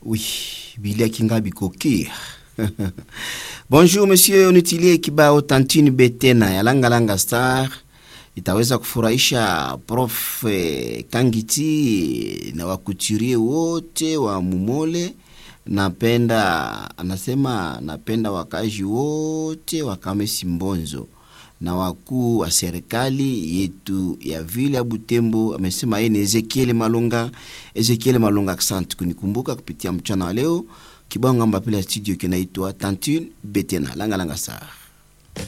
Oui, Bilia Kingabi Kokir. Bonjour monsieur, unitilie kibao Tantini Betena ya Langa Langa Star itaweza kufurahisha Prof eh, Kangiti na wakuturie wote wa Mumole. Napenda anasema, napenda wakazi wote wa Kamesi Mbonzo na wakuu wa serikali yetu ya vile ya Butembo. Amesema yeye ni Ezekiel Malonga. Ezekiel Malonga, asante kunikumbuka kupitia mchana wa leo. Kibao ngamba pila studio kinaitwa Tantine Betena Langa Langa Star.